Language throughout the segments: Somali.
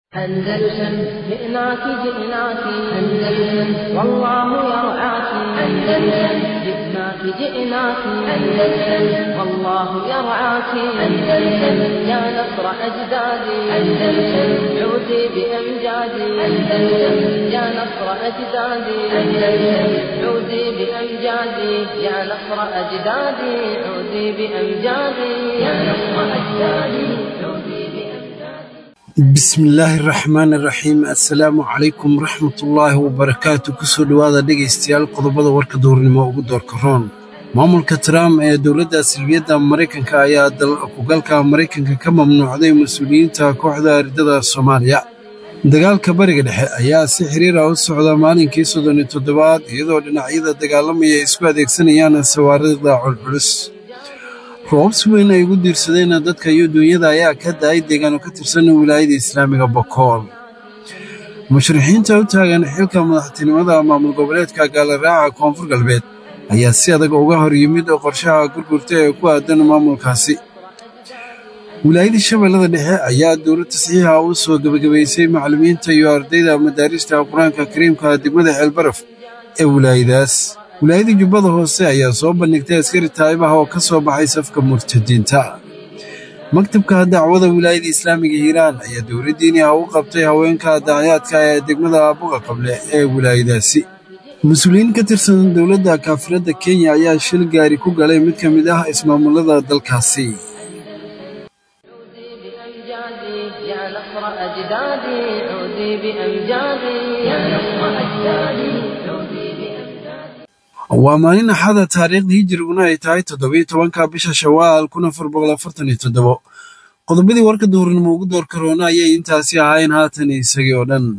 أندلسن جئناك جئناك أندلسن والله يرعاك أندلسن جئناك جئناك أندلسن والله يرعاك أندلسن يا نصر أجدادي أندلسن عودي بأمجادي أندلسن يا نصر أجدادي أندلسن عودي بأمجادي يا نصر أجدادي عودي بأمجادي يا نصر أجدادي عودي بأمجادي bismillaahi raxmaan iraxiim assalaamu calaykum waraxmatullaahi wabarakaatu kusoo dhowaada dhegaystayaal qodobada warka duurnimo ugu doorka roon maamulka trump ee dowladda silbiyadda maraykanka ayaa dalkugalka maraykanka ka mamnuucday mas-uuliyiinta kooxda ardada soomaaliya dagaalka bariga dhexe ayaa si xiriira u socda maalinkii soddon iyo toddobaad iyadoo dhinacyada dagaalamaya ay isku adeegsanayaan sawaarida culculus roobs weyn ay ugu diirsadeen dadka iyo duunyada ayaa ka da'ay deegaano ka tirsan wilaayada islaamiga bokool musharixiinta u taagan xilka madaxtinimada maamul goboleedka gaalaraaca koonfur galbeed ayaa si adag uga hor yimid qorshaha gurgurta ee ku aadan maamulkaasi wilaayada shabeellada dhexe ayaa dowlad tasxiixa u soo gebagabaysay macallimiinta iyo ardayda madaarista qur-aanka kariimka degmada ceelbaraf ee wilaayadaas wilaayada jubbada hoose ayaa soo bandhigtay askari taa'ibaha oo ka soo baxay safka murtadiinta maktabka dacwada wilaayada islaamiga hiiraan ayaa dowladdiini ah u qabtay haweenka dacyaadka ee degmada buqa qable ee wilaayadaasi mas-uuliyiin ka tirsan dowladda kaafiradda kenya ayaa shil gaari ku galay mid ka mid ah ismaamullada dalkaasi عودي بأمجادي يا نصر أجدادي عودي بأمجادي يا نصر أجدادي عودي بأمجادي waa maalin axada taariikhdii hijiriguna ay tahay toddobiyo tobanka bisha shawaal kun afar boqol afartan iyo toddobo qodobadii warka duhurnimo ugu door karoona ayay intaasi ahaayeen haatan isagii oo dhan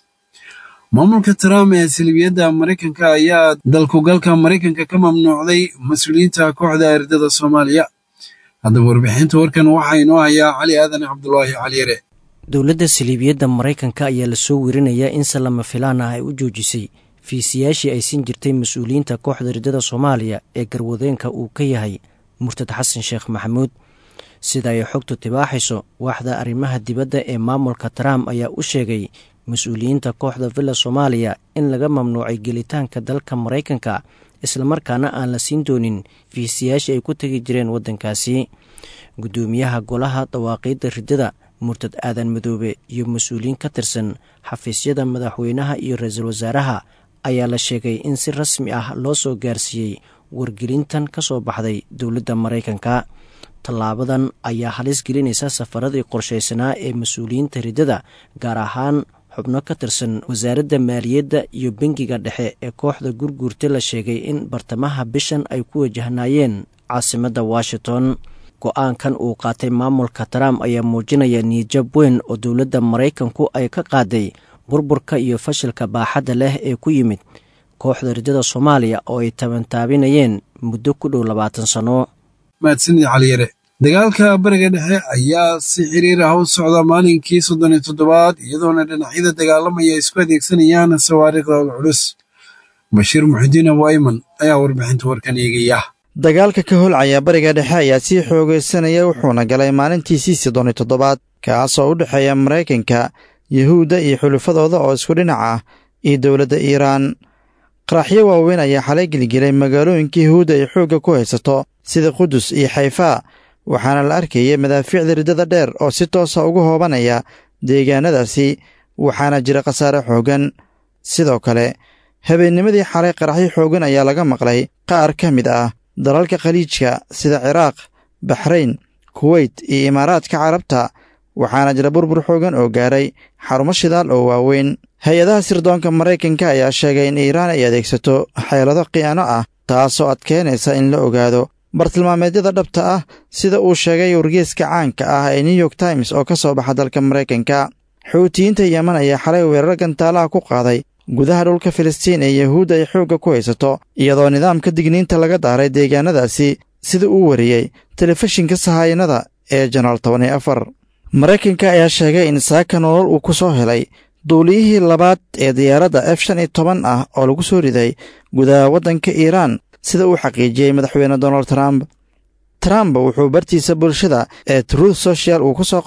maamulka trump ee silibiyadda maraykanka ayaa dalkugalka maraykanka ka mamnuucday mas-uuliyiinta kooxda ardada soomaaliya haddaba warbixinta warkan waxaa inoo hayaa cali aadan cabdulaahi caliyare dowladda saliibiyadda maraykanka ayaa lasoo werinayaa in se lama filaan ah ay u joojisay fiisiyaashii ay siin jirtay mas-uuliyiinta kooxda ridada soomaaliya ee garwadeenka uu ka yahay murtad xasan sheekh maxamuud sida ay xogtu tibaaxayso waaxda arrimaha dibadda ee maamulka trump ayaa u sheegay mas-uuliyiinta kooxda villa soomaaliya in laga mamnuucay gelitaanka dalka maraykanka islamarkaana aan la siin doonin fiisiyaashii ay ku tegi jireen waddankaasi guddoomiyaha golaha dawaaqiidda riddada murtad aadan madoobe iyo mas-uuliyiin ka tirsan xafiisyada madaxweynaha iyo ra-iisul wasaaraha ayaa la sheegay in si rasmi ah loo soo gaarsiiyey wargelintan ka soo baxday dowladda maraykanka tallaabadan ayaa halis gelinaysa safaradii qorshaysanaa ee mas-uuliyiinta riddada gaar ahaan xubno ka tirsan wasaaradda maaliyadda iyo bangiga dhexe ee kooxda gurguurta la sheegay in bartamaha bishan ay ku wajahnaayeen caasimadda washington go-aankan uu qaatay maamulka trump ayaa muujinaya niijab weyn oo dowladda maraykanku ay ka qaaday burburka iyo fashilka baaxadda leh ee ku yimid kooxda riddada soomaaliya oo ay tabantaabinayeen muddo ku dhow labaatan sanno mahadsanid caliyare dagaalka bariga dhexe ayaa si xiriir ah u socda maalinkii soddon iyo toddobaad iyadoona dhinacyada dagaalamaya ay isku adeegsanayaan sawaariikhda culculus bashiir muxidiin abu ayman ayaa warbixinta warkan eegaya dagaalka ka holcaya bariga dhexe ayaa sii xoogaysanaya wuxuuna galay maalintiisii soddon iyo toddobaad kaasoo u dhexeeya maraykanka yuhuudda iyo xulufadooda oo isku dhinac ah iyo dowladda iiraan qaraxyo waaweyn ayaa xalay gelgelay magaalooyinka yuhuudda ay xoogga ku haysato sida qudus iyo xayfaa waxaana la arkayay madaafiicda riddada dheer oo si toosa ugu hoobanaya deegaanadaasi waxaana jira khasaare xooggan sidoo kale habeennimadii xalay qaraxyo xooggan ayaa laga maqlay qaar ka mid ah dalalka khaliijka sida ciraaq baxrayn kuweyt iyo imaaraadka carabta waxaana jira burbur xoogan oo gaaray xarumo shidaal oo waaweyn hay-adaha sirdoonka maraykanka ayaa sheegay in iiraan ay adeegsato xeelado khiyaano ah taasoo adkeynaysa in la ogaado bartilmaameedyada dhabta ah sida uu sheegay wargeeska caanka ah ee new york times oo ka soo baxa dalka maraykanka xuutiyiinta yeman ayaa xalay weerar gantaalaha ku qaaday gudaha dhulka filistiin ee yuhuudda ay xoogga ku haysato iyadoo nidaamka digniinta laga daaray deegaanadaasi sida uu wariyey telefishinka sahayanada ee janaal toban iyo afar maraykanka ayaa sheegay in saaka nolol uu ku soo helay duuliyihii labaad ee diyaaradda f shan iyo toban ah oo lagu soo riday gudaha waddanka iiraan sida uu xaqiijiyey madaxweyne donald trump trump wuxuu bartiisa bulshada ee truth social uu ku soo qoray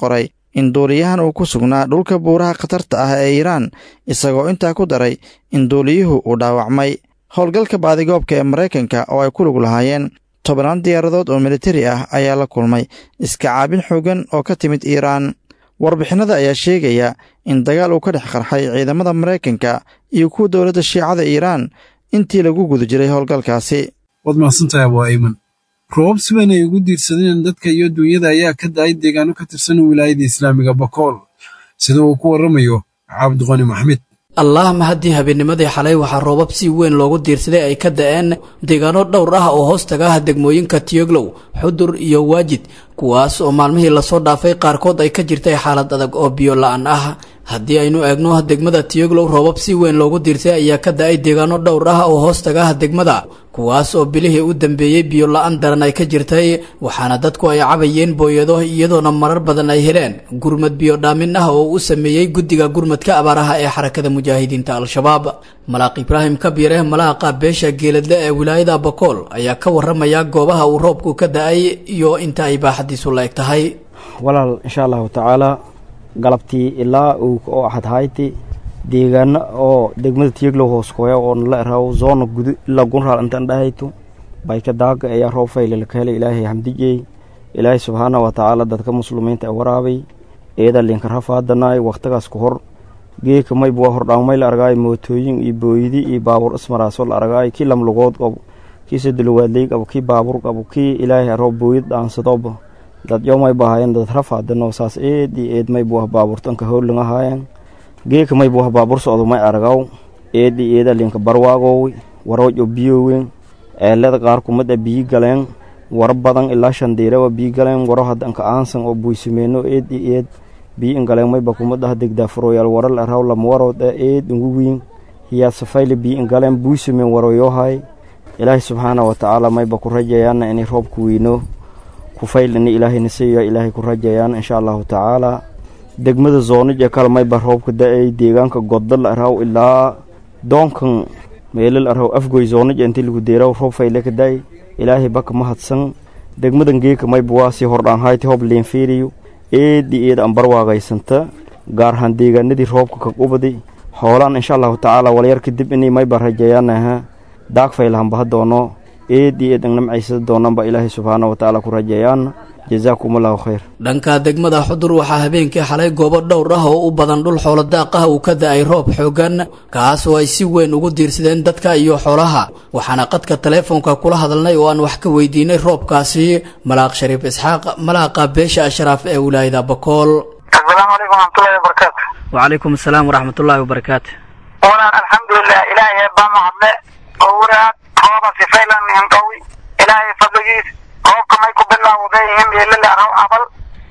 in duuliyahan uu ku sugnaa dhulka buuraha khatarta ah ee iiraan isagoo intaa ku daray in duuliyuhu uu dhaawacmay howlgalka baadigoobka ee maraykanka oo ay ku lug lahaayeen tobannaan diyaaradood oo militari ah ayaa la kulmay iska caabin xoogan oo ka timid iiraan warbixinada ayaa sheegaya in dagaal uu ka dhex qarxay ciidamada maraykanka iyo kuwa dowladda shiicada iiraan intii lagu guda jiray howlgalkaasi waad mahadsantahay abuu ayman roobab si weyn ay ugu diirsadeen dadka iyo duunyada ayaa ka da-ay deegaano ka tirsan wilaayada islaamiga bakool sida uu ku warramayo cabdiqani maxmed allah mahadii habeennimadii xalay waxaa roobab si weyn loogu diirsaday ay ka da-een deegaano dhowr ah oo hoos taga ah degmooyinka tiyoglow xudur iyo waajid kuwaas oo maalmihii lasoo dhaafay qaarkood ay ka jirtay xaalad adag oo biyo la-aan ah haddii aynu eegno degmada tiyoglow roobab si weyn loogu diirsay ayaa ka da-ay deegaano dhowr ah oo hoos taga ah degmada kuwaas oo bilihii u dambeeyey biyo la-aan daran ay ka jirtay waxaana dadku ay cabayeen booyado iyadoona marar badan ay heleen gurmad biyo dhaamin ah oo u sameeyey guddiga gurmadka abaaraha ee xarakada mujaahidiinta al-shabaab malaaq ibraahim kabiire malaaqa beesha geeladle ee wilaayada bakool ayaa ka waramaya goobaha uu roobku ka da-ay iyo inta ay baaxadiisu la eg tahay walaal insha allahu tacaala galabtii ilaa uu oo axadhayti deegaano oo degmada tiyeglow hoos koya oo nala eraw zoona gudu ilaa gunraal intaan dhahayto bayka daaga ayaa roob faylala ka helay ilaahay hamdijey ilaahay subxaana wa tacaala dadka muslimiinta ee waraabay eeda linka rafaadanaay wakhtigaas ku hor geeka mayba waa hordhaamay la argaay mootooyin iyo booyidi iyo baabuur ismaraasoo la argaay kii lamlugood qabo kii sadulawaadley qabo kii baabuur qabo kii ilaahay aroo booyid dhaansadoba dad yo mayba ahaayeen dad rafaadano saas eed iyo eed mayba wah baabuurtanka howlin ahaayeen geeka mayba wah baabuur socdo may argaw eed iyo eeda linka barwaagowi waroojo biyowen eelada qaar kumada biyi galeen waro badan ilaa shandiirawa biyi galeen waro hadanka aansan oo buysameeno eed iyo eed biyi ingaleen mayba kumadaha degdaafuroyaal waral araw lamawarood e eed ingu wiin hiyaasafayla biyi ingaleen buysameen waroyohay ilaahay subxaana wa tacaala mayba ku rajayaana inay roobku weyno kufayl ini ilaahayna siiya ilaahay ku rajayaan insha allahu tacaala degmada zoonij ee kale mayba roobka da-ay deegaanka godal araw ilaa doonkan meelal araw afgoy zoonij intii lagu deeraw roob fayle ka da-ay ilaahay baka mahadsan degmadan geeka mayba waa sii hordhaanhayti hoob leenfiiriyo eedi eed aan barwaagaysanta gaar ahaan deegaanadii roobka ka qubadi hoolaan insha allahu tacaala walyar kadib inay mayba rajayaanaha daag faylahanbaha doono eed iyo eed namcaysada doonanba ilaahay subxaana wa tacaala ku rajeeyaan jazaakum allahu khayr dhanka degmada xudur waxaa habeenkii xalay goobo dhowr ah oo u badan dhul xoolo daaq ah uu ka da-ay roob xoogan kaas oo ay si weyn ugu diirsadeen dadka iyo xoolaha waxaana qadka taleefonka kula hadalnay oo aan wax ka weydiinay roobkaasi malaaq shariif isxaaq malaaqa beesha ashraaf ee wilaayada bakool asalaamu calaykum waraxmatullahi wabarakaatu wacalaykum asalaam waraxmatullaahi wabarakaatu walaan alxamdulilah ilaahay baa mahadle oo waraad rooba sifaylan indhowi ilaahay fadligiis roobka may ku bilaawday meelala araw abal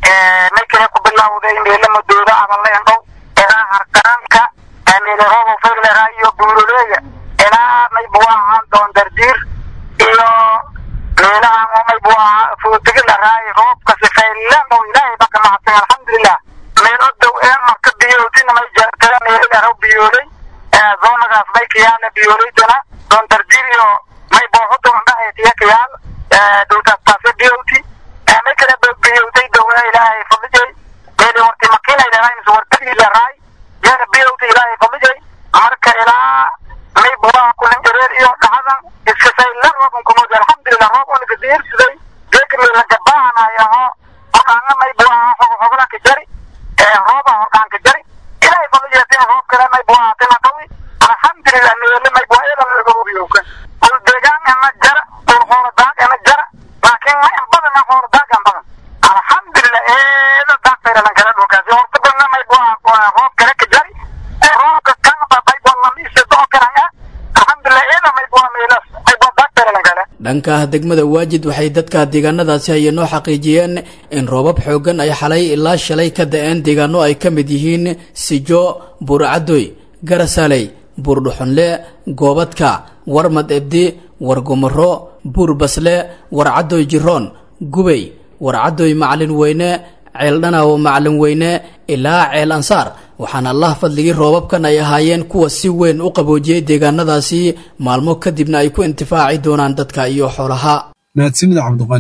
may kale ku bilaawday meela madooda aballe indhow ilaa harkaranka meele rooba faylera iyo buuruleeya ilaa may buu ahaan doon dardiir iyo meelahan oo may buu ahaa fuutigi laraay roobka sifaylan dhow ilaahay baa ka mahadsan alxamdulilah meel odow ee marka biyootina may jeertada meelala araw biyoolay zoonagaas may kayaala biyoolaydana doon dardiir iyo may booxudu indhahay tiya kayaal dowtaas taase biyowti may kale biyowtay dowla ilaahay fadlijay meeli horti makiinay leedahay wartagii leeraay yeena biyowta ilaahay fadlijay marka ilaa may buuraha kulan jareer iyo dhaxadan iskasay la roobun kumud alxamdulilah roob oo nagadiirsiday geeka meelanka baahanayaho hordhaanga may buuraha xogla ka jari rooba hordhaan ka jari ilaahay fadlijay tina roob kale may buuraha tina qawi alxamdulilah meele may buuraha ila laga hubiyowka ul deegaan ena jara ul xoolo daag ena jara laakiin ma in badana xoolo daagan badan alxamdulilah eeda daagtayralan kala dhulkaasi horta badna may buuraha roob kale ka jari roobka kanba may buuraha lamiisa doo karanga alxamdulilah eeda may buuraha meelas may buuraha daagtayralan kale dhanka degmada waajid waxay dadka deegaanadaasi hayanoo xaqiijiyeen in roobab xoogan ay xalay ilaa shalay ka da-een deegaano ay ka mid yihiin sijo buurcadoy garasaley buurdhuxunle goobadka warmad ebdi wargumaro buur basle warcadoy jiroon gubay warcadoy macalin weyne ceeldhanaawo macalin weyne ilaa ceel ansaar waxaana allah fadligii roobabkan ay ahaayeen kuwa si weyn u qaboojiyey deegaanadaasi maalmo kadibna ay ku intifaaci doonaan dadka iyo xoolaha mahadsanida cabdiqani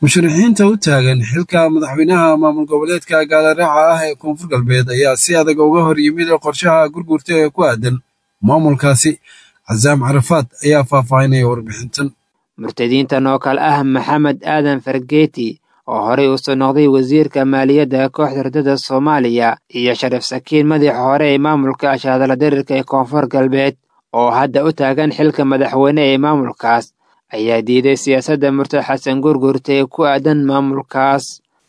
musharaxiinta u taagan xilka madaxweynaha maamul goboleedka gaalaraaca ah ee koonfur galbeed ayaa si adag uga hor yimid qorshaha gurgurta ee ku aadan maamulkaasi casaam carafaad ayaa faahfaahinaya warbixintan murtadiintan oo kale ah maxamed aadan fargeeti oo horey usoo noqday wasiirka maaliyadda kooxda ridada soomaaliya iyo shariif sakiin madaxa hore ee maamulka ashaadala darirka ee koonfur galbeed oo hadda u taagan xilka madaxweyne ee maamulkaas ayaa diiday siyaasadda murtad xasan gurgurta ee ku aadan maamulkaas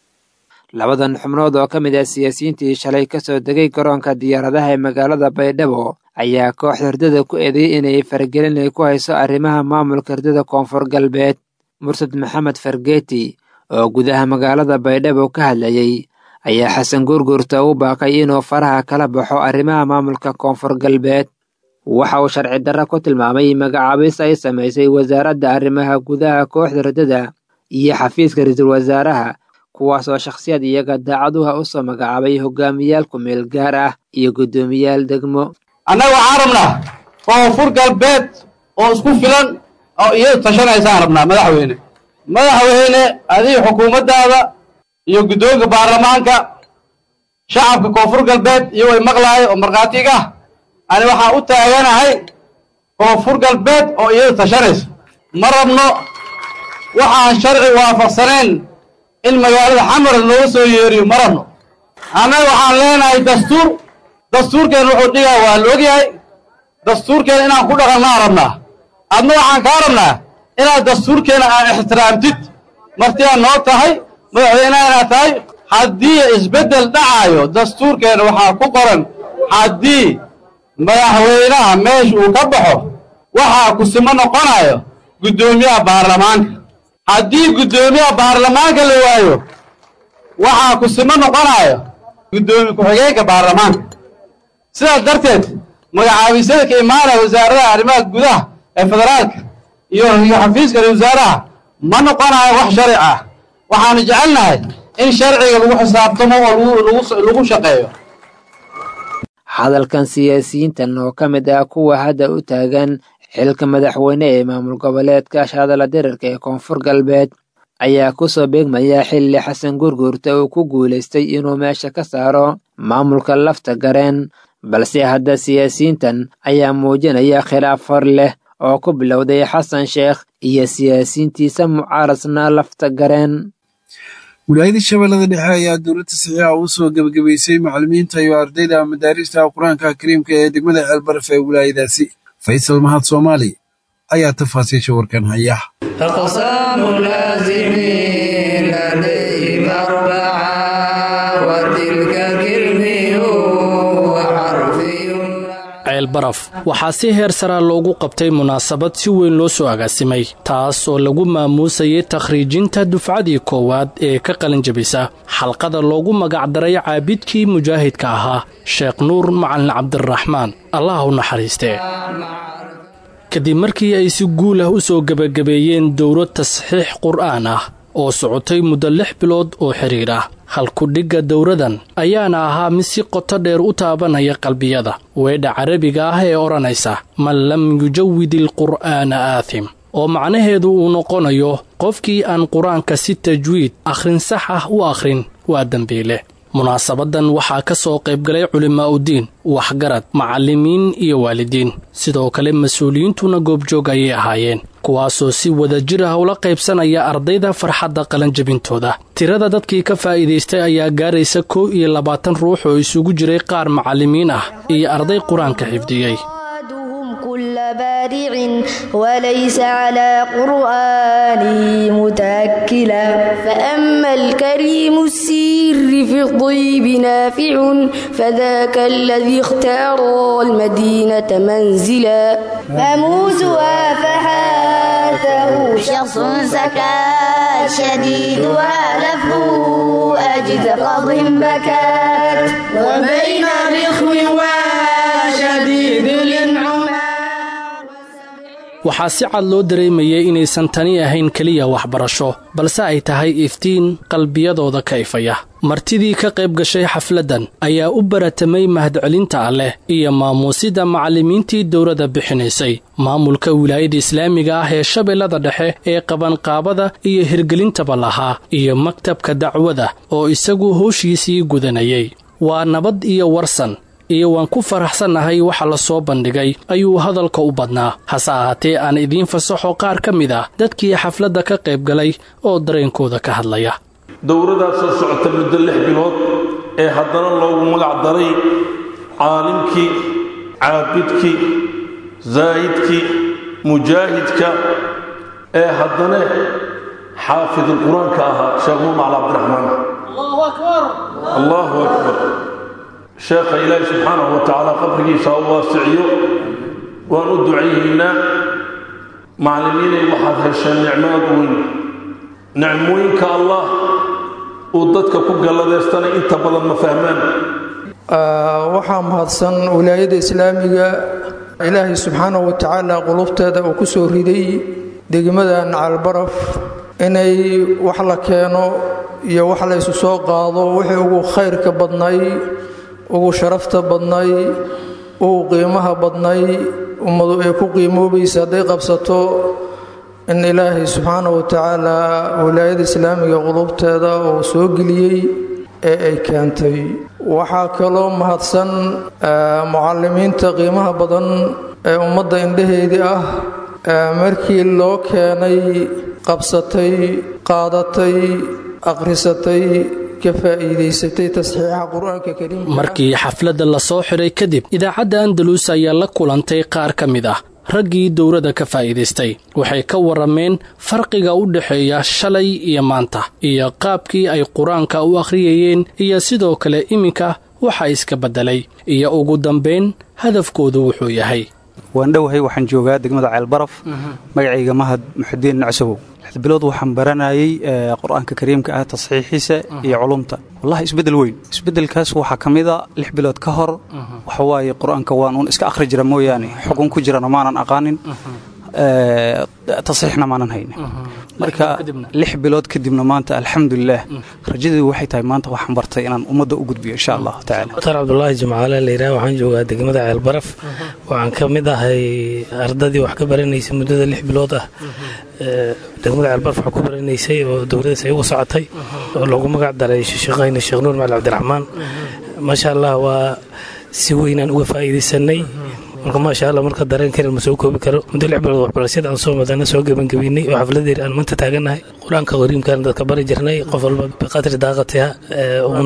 labadan xubnood oo ka mid ah siyaasiyiintii shalay ka soo degay garoonka diyaaradaha ee magaalada baydhabo ayaa kooxda hurdada ku eedeeyey inay faragelin ay ku hayso arrimaha maamulka hurdada koonfur galbeed murtad maxamed fargeeti oo gudaha magaalada baydhabo ka hadlayey ayaa xasan gurgurta u baaqay inuu faraha kala baxo arrimaha maamulka koonfur galbeed waxa uu sharci darra ku tilmaamay magacaabis ay samaysay wasaaradda arrimaha gudaha kooxda hurdada iyo xafiiska ra-iisul wasaaraha kuwaas oo shakhsiyad iyaga daacaduha u soo magacaabay hogaamiyaal ku-meel gaar ah iyo guddoomiyaal degmo annaga waxaan rabnaa koonfur galbeed oo isku filan oo iyadu tashanaysaan rabnaa madaxweyne madaxweyne adiga xukuumaddaada iyo guddoonka baarlamaanka shacabka koonfur galbeed iyo way maqlahay oo markhaatiga ah ani waxaan u taaganahay koonfur galbeed oo iyadu tashanaysa ma rabno waxaan sharci waafaqsanayn in magaalada xamar looga soo yeeriyo ma rabno annaga waxaan leenahay dastuur dastuurkeen wuxuu dhigaa waa la ogyahay dastuurkeena inaan ku dhaqannaan rabnaa adna waxaan kaa rabnaa inaad dastuurkeena aan ixtiraamtid martiyaa noo tahay madaxweynaha inaad tahay haddii isbeddel dhacaayo dastuurkeena waxaa ku qoran haddii madaxweynaha meesha uu ka baxo waxaa kusimo noqonayo guddoomiyaha baarlamaanka haddii guddoomiyaha baarlamaanka la waayo waxaa kusimo noqonayo guddoomiye ku-xigeenka baarlamaanka sidaas darteed magacaabisyada ka imaanaya wasaaradaha arrimaha gudaha ee federaalka iyo iyo xafiiska ra wasaaraha ma noqonayo wax sharci ah waxaanu jecelnahay in sharciga lagu xisaabtamo oo lagu shaqeeyo hadalkan siyaasiyiintan oo ka mid ah kuwa hadda u taagan xilka madaxweyne ee maamul goboleedka ashadala dirarka ee koonfur galbeed ayaa ku soo beegmaya xilli xasan gurgurta uu ku guulaystay inuu meesha ka saaro maamulka lafta gareen balse hadda siyaasiyiintan ayaa muujinaya khilaaf hor leh oo ku bilowday xasan sheekh iyo siyaasiyiintiisa mucaaradna lafta gareen wilaayada shabeellada dhexe ayaa dowladda saxiixa u soo gebagabaysay macallimiinta iyo ardayda madaarista qur-aanka kariimka ee degmada ceelbaraf ee wilaayadaasi faysal mahad soomaali ayaa tafaasiisha warkan haya ceelbaraf waxaa si heer saraa loogu qabtay munaasabad si weyn loo soo agaasimay taas oo lagu maamuusayay takhriijinta dufcadii koowaad ee ka qalinjabisa xalqada loogu magacdaray caabidkii mujaahidka ahaa sheekh nuur macalin cabdiraxmaan allah u naxariistee kadib markii ay si guul ah u soo gebagabeeyeen dowlad tasxiix qur'aan ah oo socotay muddo lix bilood oo xidhiir ah halkudhigga dowradan ayaana ahaa mid si qoto dheer u taabanaya qalbiyada weedha carabiga ah ee odhanaysa man lam yujawid ilqur'aana aathim oo macnaheedu uu noqonayo qofkii aan qur-aanka si tajwiid akhrin sax ah u akhrin waa dembiile munaasabaddan waxaa ka soo qaybgalay culimaa'udiin waxgarad macallimiin iyo waalidiin sidoo kale mas-uuliyiintuna goobjoog ayay ahaayeen kuwaasoo si wada jir ah ula qaybsanaya ardayda farxadda qalanjabintooda tirada dadkii ka faa'iidaystay ayaa gaaraysa kow iyo labaatan ruux oo isugu jiray qaar macallimiin ah iyo arday qur-aanka xifdiyey كل بارع وليس على قرآنه متأكلا فأما الكريم السير في الطيب نافع فذاك الذي اختار المدينة منزلا فموسها فحاته شخص سكات شديدها لفه أجد قض بكات وبين رخو وشديد الانعماد waxaa si cad loo dareemayay inaysan tani ahayn keliya waxbarasho balse ay tahay iftiin qalbiyadooda ka ifaya martidii ka qayb gashay xafladdan ayaa u baratamay mahadcelinta alleh iyo maamuusida macallimiintii dowladda bixinaysay maamulka wilaayada islaamiga ah ee shabeellada dhexe ee qabanqaabada iyo hirgelintaba lahaa iyo maktabka dacwada oo isagu howshiisii gudanayay waa nabad iyo warsan iyo waan ku faraxsannahay waxa la soo bandhigay ayuu hadalka u badnaa hase ahaatee aan idiin fasaxo qaar ka mid ah dadkii xafladda ka qayb galay oo dareenkooda ka hadlaya dowladaas soo socota muddo lix bilood ee haddana loogu magac daray caalimkii caabidkii zaahidkii mujaahidka ee haddana xaafidul qur-aanka ahaa sheekh muumacl cabdiraxmaan allahu akbar sheekha ilaahi subxaanahu wa tacaala qabrigiisa ha u waasiciyo waan u ducayhaynaa macallimiinay waxaad hesheen nicmaad weyn nicmooyinka allah uu dadka ku galladeystana inta badan ma fahmaan waxaa mahadsan wilaayada islaamiga ilaahay subxaanahu wa tacaala qulubteeda uu ku soo riday degmadan calbaraf inay wax la keeno iyo wax la ysu soo qaado wixii ugu khayrka badnay ugu sharafta badnay ugu qiimaha badnay ummadu ay ku qiimoobaysa hadday qabsato in ilaahay subxaanahu wa tacaala wilaayada islaamiga qulubteeda uu soo geliyey ee ay keentay waxaa kaloo mahadsan mucalimiinta qiimaha badan ee ummadda indhaheedii ah markii loo keenay qabsatay qaadatay akhrisatay markii xafladda la soo xidhay kadib idaacadda andalus ayaa la kulantay qaar ka mid ah raggii dowladda ka faa'iidaystay waxay ka warrameen farqiga u dhexeeya shalay iyo maanta iyo qaabkii ay qur-aanka u akhriyayeen iyo sidoo kale iminka waxa iska beddelay iyo ugu dambayn hadafkoodu wuxuu yahay waan dhowahay waxaan joogaa degmada ceelbaraf magacayga mahad muxudiin nacsabow lix bilood waxaan baranayay qur-aanka kariimka ah tasxiixiisa iyo culumta wallahi isbeddel weyn isbeddelkaas waxaa ka mida lix bilood ka hor waxawaaye qur-aanka waan uun iska akhri jira mooyaane xugun ku jirana maanan aqaanin tasxiixna maanan haynin marka lix bilood kadibna maanta alxamdulilah rajadii waxay tahay maanta waxaan bartay inaan ummadda u gudbiyo insha allahu tacaala mukhtaar cabdulaahi jimcaale layidhaha waxaan joogaa degmada ceelbaraf waxaan ka mid ahay ardadii wax ka baranaysay muddada lix bilood ah degmada ceelbaraf wax ku baranaysay oo dowladaas ay ugu socotay oo loogu magac daray sheekhayna sheekh nuur macali cabdiraxmaan maasha allah waa si weynaan uga faa'iidaysanay marka maasha alla marka dareenkeena ma soo koobi karo muddo lix bilood waxbarashada aan soo madana soo gebangebiynay oo xafladeer aan maanta taaganahay qur-aanka qariimkan dadka bari jirnay qof walba biqadri daaqatiha un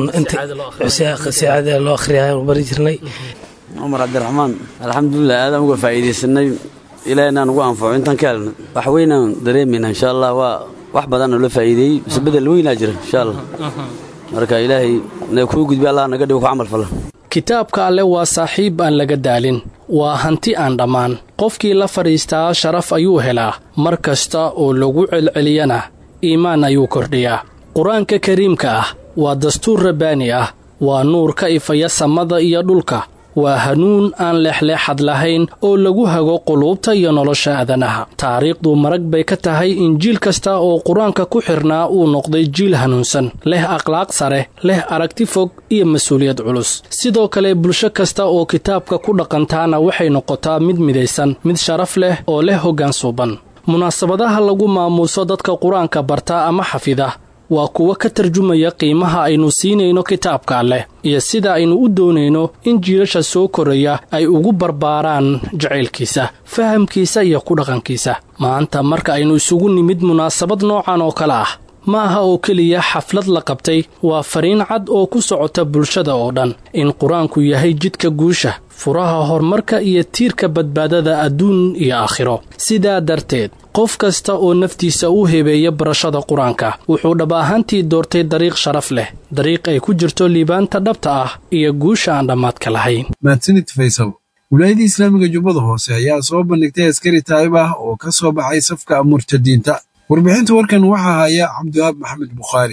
si caadi loo akhriyahay bari jirnay cumar cabdiraxmaan alxamdulilah aadaan uga faa'iidaysanay ilaahna ugu anfaco intaan ka helno wax weynaan dareemayna insha allah waa wax badan oo la faa'iideeyey mise bedel weynaa jira insha allah marka ilaahay na kuu gudbi allah naga dhigo ku camal falan kitaabka alle waa saaxiib aan laga daalin waa hanti aan dhammaan qofkii la fadhiistaa sharaf ayuu helaa mar kasta oo lagu celceliyana iimaan ayuu kordhiyaa qur-aanka kariimka ah waa dastuur rabbaani ah waa nuur ka ifaya samada iyo dhulka waa hanuun aan leexleexad lahayn oo lagu hago quluubta iyo nolosha aadanaha taariikhdu marag bay ka tahay in jiil kasta oo qur-aanka ku xirnaa uu noqday jiil hanuunsan leh akhlaaq sare leh aragti fog iyo mas-uuliyad culus sidoo kale bulsho kasta oo kitaabka ku dhaqantaana waxay noqotaa mid midaysan mid sharaf leh oo leh hoggaan suuban munaasabadaha lagu maamuuso dadka qur-aanka barta ama xafida waa kuwa ka tarjumaya qiimaha aynu siinayno kitaabka alleh iyo sida aynu u doonayno in jiilasha soo koraya ay ugu barbaaraan jacaylkiisa fahamkiisa iyo ku dhaqankiisa maanta marka aynu isugu nimid munaasabad noocan oo kale ah ma aha oo keliya xaflad la qabtay waa fariin cad oo ku socota bulshada oo dhan in qur-aanku yahay jidka guusha furaha horumarka iyo tiirka badbaadada adduun iyo aakhiro sidaa darteed qof kasta oo naftiisa u hebeeya barashada qur-aanka wuxuu dhab ahaantii doortay dariiq sharaf leh dariiq ay ku jirto liibaanta dhabta ah iyo guusha aan dhammaadka lahayn mahadsanid faysal wilaayadda islaamiga jubbada hoose ayaa soo bandhigtay askari taayib ah oo ka soo baxay safka murtadiinta warbixinta warkan waxaa haya cabdiwaab maxamed bukhaari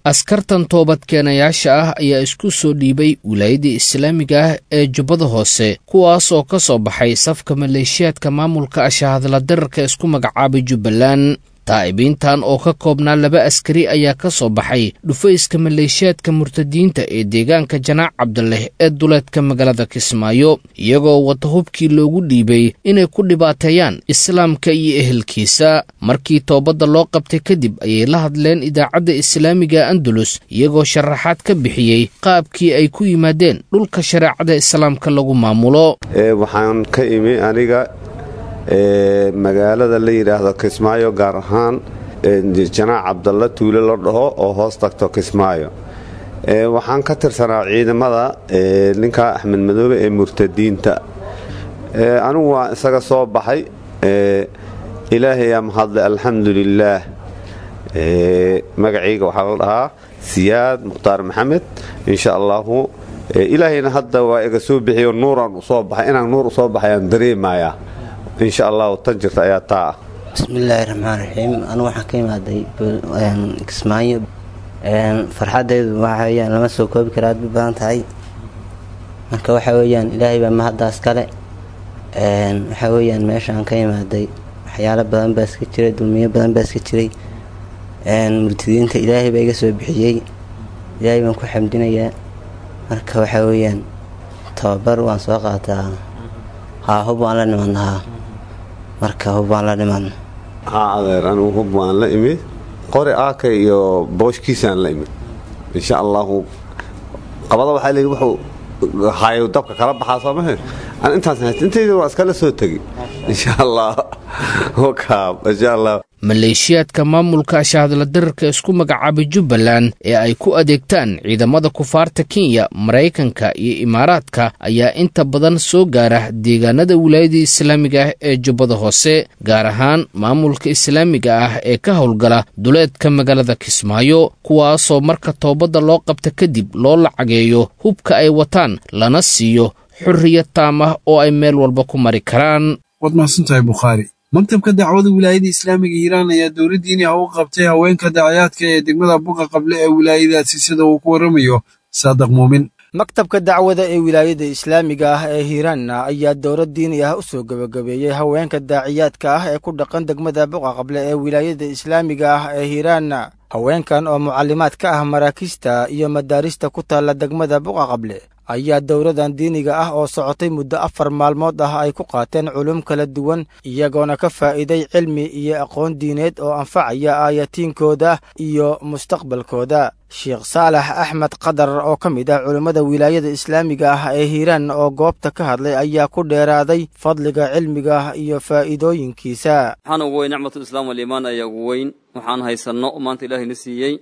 askartan toobadkeenayaasha ah ayaa isku soo dhiibay wilaayadda islaamiga ah ee jubbada hoose kuwaas oo ka soo baxay safka maleeshiyaadka maamulka ashahadla dararka isku magacaabay jubbaland taa'ibiintan oo ka koobnaa laba askari ayaa ka soo baxay dhufayska maleeshiyaadka murtadiinta ee deegaanka janaac cabdileh ee duleedka magaalada kismaayo iyagoo wata hubkii loogu dhiibay inay ku dhibaateeyaan islaamka iyo ehelkiisa markii toobadda loo qabtay kadib ayay la hadleen idaacadda islaamiga andalus iyagoo sharaxaad ka bixiyey qaabkii ay ku yimaadeen dhulka shareecada islaamka lagu maamulo waxaan ka imi aniga magaalada la yidhaahdo kismaayo gaar ahaan janaac cabdalla tuule la dhaho oo hoos tagto kismaayo waxaan ka tirsanaa ciidamada ninka axmed madoobe ee murtadiinta anigu waa isaga soo baxay ilaahayaa mahadle alxamdu lilaah magacayga waxaa la dhahaa siyaad mukhtaar maxamed insha allaahu ilaahayna hadda waa iga soo bixiyo nuuraan usoo baxay inaan nuur usoo baxay aan dareemayaa insha allahu tan jirta ayaa taa ah bismillaahi raxmaan raxiim anugu waxaan ka imaaday kismaayo farxadaydu waxa weyaan lama soo koobi kara aad bay badan tahay marka waxa weyaan ilaahay baa mahaddaas kale waxa weyaan meeshaan ka imaaday waxyaalo badan baa iska jiray dulmiyo badan baa iska jiray murtidiinta ilaahay baa iga soo bixiyey ilaahay baan ku xamdinayaa marka waxa weyaan tababar waan soo qaataa haa hub waan la nimadnahaa marka hub waan la nimadna haa adeer anigu hub waan la imid qori aaka iyo booshkiisaan la imid insha allaahu qabada waxaa leeyi wuxuu hayo dabka kala baxaa soo mahe aan intaas hayst intayda waa iskala soo tegi insha allah wakaab insha allah maleeshiyaadka maamulka ashahadla dararka isku magacaabay jubbaland ee ay ku adeegtaan ciidamada kufaarta kenya maraykanka iyo imaaraadka ayaa inta badan soo gaara deegaanada wilaayada islaamiga ah ee jubbada hoose gaar ahaan maamulka islaamiga ah ee ka howlgala duleedka magaalada kismaayo kuwaasoo marka toobadda loo qabta kadib loo lacageeyo hubka ay wataan lana siiyo xurriyad taam ah oo ay meel walba ku mari karaan waad mahadsantahay bukhaari maktabka dacwada wilaayada islaamiga hiiraan ayaa dowladdiini ah u qabtay haweenka dacayaadka ee degmada buqa qable ee wilaayadaasi sida uu ku warramayo saadiq muumin maktabka dacwada ee wilaayada islaamiga ah ee hiiraanna ayaa dowlad diini ah u soo gebagabeeyey haweenka daaciyaadka ah ee ku dhaqan degmada buqa qable ee wilaayada islaamiga ah ee hiiraanna haweenkan oo mucallimaad ka ah maraakiista iyo madaarista ku taalla degmada buqa qable ayaa dowladan diiniga ah oo socotay muddo afar maalmood ah ay ku qaateen culum kala duwan iyagoona ka faa'iiday cilmi iyo aqoon diineed oo anfacaya aayatiinkooda iyo mustaqbalkooda sheekh saalax axmed qadar oo ka mid ah culimmada wilaayada islaamiga ah ee hiiraan oo goobta ka hadlay ayaa ku dheeraaday fadliga cilmiga iyo faa'iidooyinkiisa waxaan ugu weyn nicmatulislaam waliimaan ayaa ugu weyn waxaan haysanno maanta ilaahayna siiyey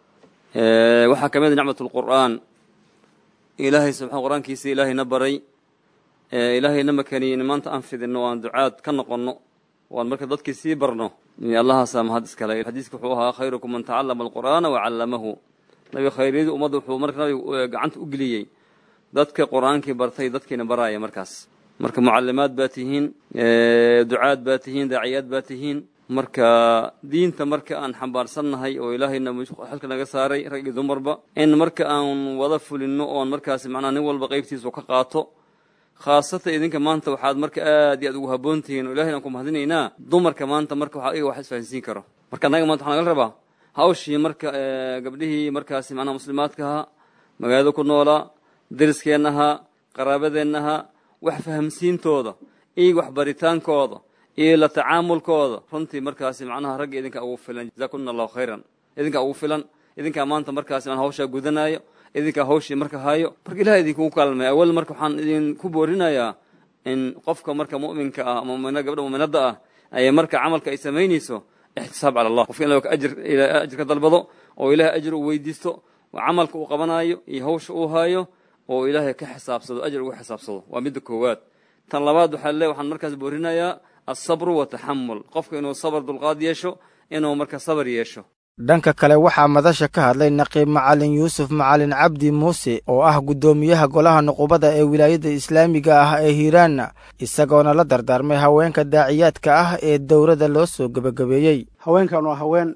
waxaa ka mid a nicmatulqur'aan ilaahay subxaan qur-aankiisa ilaahayna baray ilaahayna makaniyin maanta aan fidinno o aan ducaad ka noqonno o aan marka dadkii sii barno allahaasaa mahad iskale xadiiska wuxuu ahaa khayrukum man tacallama alqur'aana wacallamahu nabiga khayryadii ummadda wuxuu marka nabiga gacanta u geliyey dadka qur-aankii bartay dadkiina baraaya markaas marka mucallimaad baa tihiin ducaad baa tihiin daaciyaad baa tihiin marka diinta marka aan xambaarsannahay oo ilaahayna xilka naga saaray rag iyo dumarba in marka aan wada fulinno oon markaas macnaha nin walba qaybtiisu ka qaato khaasatan idinka maanta waxaad marka aad iyo aad ugu habboon tihiin oo ilahayna aan ku mahadinaynaa dumarka maanta marka waxaa iga wax isfahansiin karo marka annaga maanta waxaa nagala rabaa hawshii marka gabdhihii markaasi macnaha muslimaadka ahaa magaalada ku noolaa deriskeenna ahaa qaraabadeenna ahaa wax fahamsiintooda iyo waxbaritaankooda iyo la tacaamulkooda runtii markaasi macnaha ragga idinka ugu filan jazaakuna allahu khayran idinkaa ugu filan idinkaa maanta markaasi man hawshaa gudanaayo idinkaa hawshii marka hayo marka ilaha idinkugu kaalmay awal marka waxaan idinku boorinayaa in qofka marka mu'minka ah mumina gabdha mu'minadda ah ay marka camalka ay samaynayso ixtisaab cala allah qofka in ajir ajir ka dalbado oo ilaahay ajir uu weydiisto camalka uu qabanaayo iyo hawsha uu haayo oo ilaahay ka xisaabsado ajir uga xisaabsado waa midda koowaad tan labaad waxaa le waxaan markaas boorinayaa alsabru wataxamul qofka inuu sabr dulqaad yeesho inuu marka sabar yeesho dhanka kale waxaa madasha ka hadlay naqiib macalin yuusuf macalin cabdi muuse oo ah guddoomiyaha golaha nuqubada ee wilaayada islaamiga ah ee hiiraanna isagoona la dardaarmay haweenka daaciyaadka ah ee dowladda loo soo gebagabeeyey haweenkan waa haween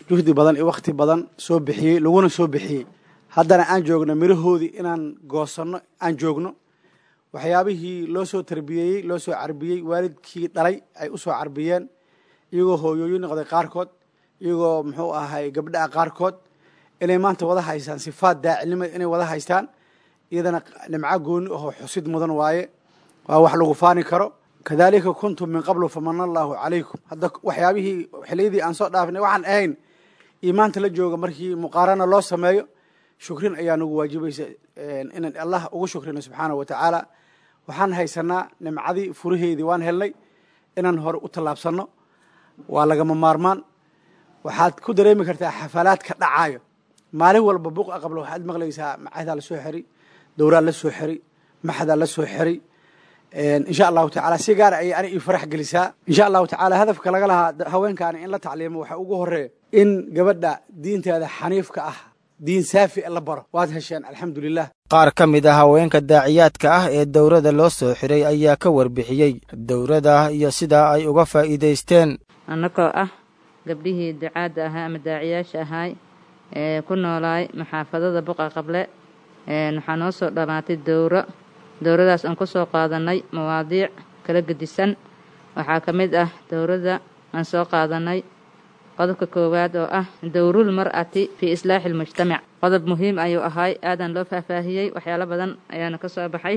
juhdi badan iyo wakhti badan soo bixiyey laguna soo bixiyey haddana aan joogno mirahoodii inaan goosanno aan joogno waxyaabihii loo soo tarbiyeeyey loo soo carbiyey waalidkii dhalay ay u soo carbiyeen iyagoo hooyooyin noqday qaarkood iyagoo muxuu ahay gabdhaha qaarkood inay maanta wada haystaan sifaad daacilnimada inay wada haystaan iyadana nimco gooni ahoo xusid mudan waaye waa wax lagu faani karo kadalika kuntum min qablu famana allaahu calaykum hadda waxyaabihii xiliyadii aan soo dhaafnay waxaan ahayn iyo maanta la jooga markii muqaarana loo sameeyo shukrin ayaa nagu waajibaysa inaan allah ugu shukrino subxaana wa tacaala waxaan haysanaa nimcadii furaheedii waan helnay inaan hore u tallaabsanno waa lagama maarmaan waxaad ku dareemi kartaa xafalaadka dhacaayo maalin walba buq aqablo waxaad maqlaysaa macadaa la soo xiri dowraa la soo xiri maxdaa la soo xiri insha allahu tacala si gaara ayay ani ii farax gelisaa insha allahu tacala hadafka laga lahaa haweenkaani in la tacliimo waxaa ugu horeeya in gabadha diinteeda xaniifka ah diin saafi la baro waad hesheen alxamdulilah qaar ka mid ah haweenka daaciyaadka ah ee dowladda loo soo xiray ayaa ka warbixiyey dowladda iyo sidaa ay uga faa'iidaysteen annagoo ah gabdhihii ducaadda ahaa ama daaciyaasha ahaay ee ku noolaay maxaafadada buqa qable waxaa noo soo dhammaatay dowro dowradaas aan ku soo qaadanay mawaadiic kala gedisan waxaa ka mid ah dowradda aan soo qaadanay qodobka koowaad oo ah dowrul mar'ati fii islaaxi almujtamac qodob muhiim ayuu ahaay aadan loo faahfaahiyey waxyaalo badan ayaana ka soo baxay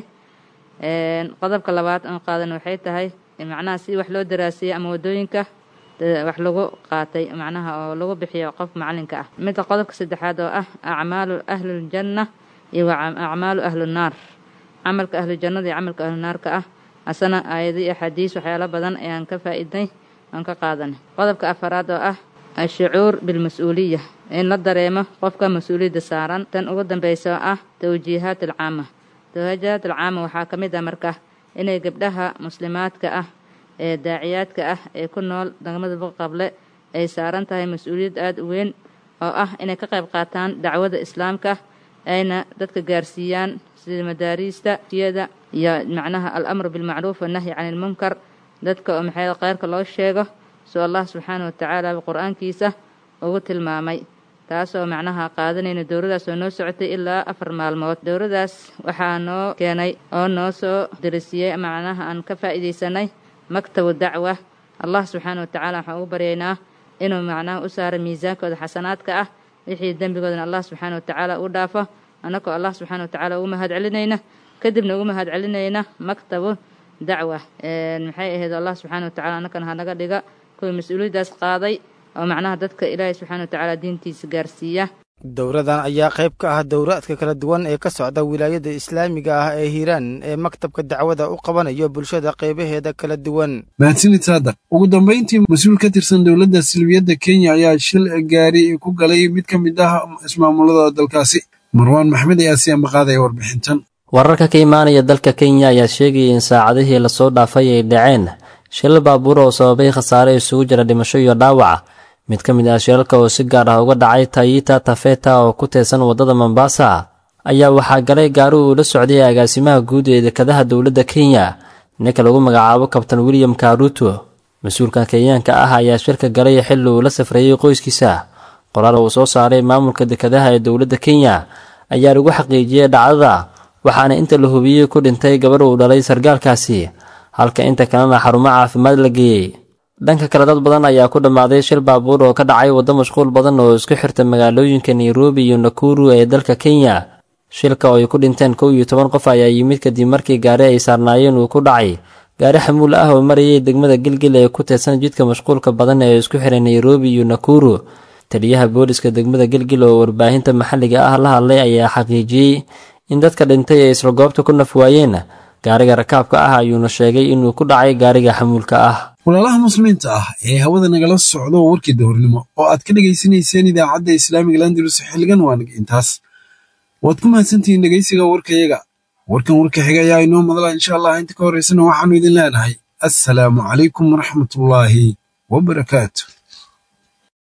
qodobka labaad aan qaadan waxay tahay macnaha si wax loo daraasiyey ama waddooyinka wax lagu qaatay macnaha oo lagu bixiyo qof macalinka ah midda qodobka saddexaad oo ah acmaalu ahliljanna iyo acmaalu ahlunaar camalka ahlujannada iyo camalka ahlunaarka ah asana aayado iyo axaadiis waxyaalo badan ayaan ka faa'iidnay aan ka qaadanay qodobka afaraad oo ah ashucuur bilmas-uuliya in la dareemo qofka mas-uuliyadda saaran tan ugu dambaysa oo ah tawjiihaat alcaama tawjiihaat alcaama waxaa ka mid ah marka inay gabdhaha muslimaadka ah ee daaciyaadka ah ee ku nool degmada buqaqable ay saaran tahay mas-uuliyad aada u weyn oo ah inay ka qayb qaataan dacwada islaamka ayna dadka gaarsiiyaan sida madaariista siyada iyo macnaha alamru bilmacruuf wannahyi cani ilmunkar dadka oo maxay kheyrka loo sheego soo allah subxaana watacaala qur-aankiisa ugu tilmaamay taasoo macnaha qaadanayna dowradaas oo noo socotay ilaa afar maalmood dowradaas waxaa noo keenay oo noo soo darisiyey macnaha aan ka faa'iidaysanay maktabu dacwa allah subxaana watacaala waxaan ugu baryaynaa inuu macnaha u saaro miisaankooda xasanaadka ah wixii dembigoodana allah subxaana watacaala u dhaafo annagoo allah subxaana watacaala ugu mahad celinayna kadibna ugu mahad celinayna maktabu dacwa maxay ahayd allah subxaana watacala annagana hanaga dhiga kuwii mas-uuliyaddaas qaaday oo macnaha dadka ilaahay subxaana watacaala diintiisa gaarsiiya dowradan ayaa qayb ka ah dowraadka kala duwan ee ka socda wilaayada islaamiga ah ee hiiraan ee maktabka dacwada u qabanayo bulshada qaybaheeda kala duwan mahadsanid saadaq ugu dambayntii mas-uul ka tirsan dowladda silbiyadda kenya ayaa shil gaari ku galay mid ka mid ah ismaamulada dalkaasi marwaan maxmed ayaa si ambaqaadaya warbixintan wararka ka imaanaya dalka kenya ayaa sheegaya in saacadihii lasoo dhaafay ay dhaceen shilal baabuur oo sababay khasaare isugu jira dhimasho iyo dhaawac mid ka mid ah shilalka oo si gaar ah uga dhacay tayita tafeta oo ku teesan waddada mombasa ayaa waxaa galay gaari uu la socday agaasimaha guud ee dekadaha dowladda kenya ninka lagu magacaabo kabtan william karuto mas-uulkan kenyaanka ah ayaa shirka galay xilli uu la safreeyey qoyskiisa qoraal uu soo saaray maamulka dekadaha ee dowladda kenya ayaa lagu xaqiijiyey dhacdada waxaana inta la hubiyey ku dhintay gabarh uu dhalay sargaalkaasi halka inta kalena xarumo caafimaad la geeyey dhanka kale dad badan ayaa ku dhammaaday shil baabuur oo ka dhacay waddo mashquul badan oo isku xirta magaalooyinka nairobi iyo nakuru ee dalka kenya shilka oo ay ku dhinteen kow iyo toban qof ayaa yimid kadib markii gaari ay saarnaayeen uu ku dhacay gaari xamuul ah oo marayay degmada gilgil ee ku teedsan jidka mashquulka badan ee isku xiray nairobi iyo nakuru taliyaha booliska degmada gilgil oo warbaahinta maxalliga ah la hadlay ayaa xaqiijiyey in dadka dhintay ay isla goobta ku naf waayeen gaariga rakaabka ah ayuuna sheegay inuu ku dhacay gaariga xamuulka ah walaalaha muslimiinta ah ee hawada nagala socdo warkii dowrnimo oo aad ka dhegaysanayseen idaacadda islaamiga landalus xilligan waanag intaas waad ku mahadsantihiin dhegaysiga warkayaga warkan warka xiga ayaa inoo madala insha allah inta ka horraysana waxaannu idin leenahay assalaamu calaykum waraxmatullaahi wabarakaatu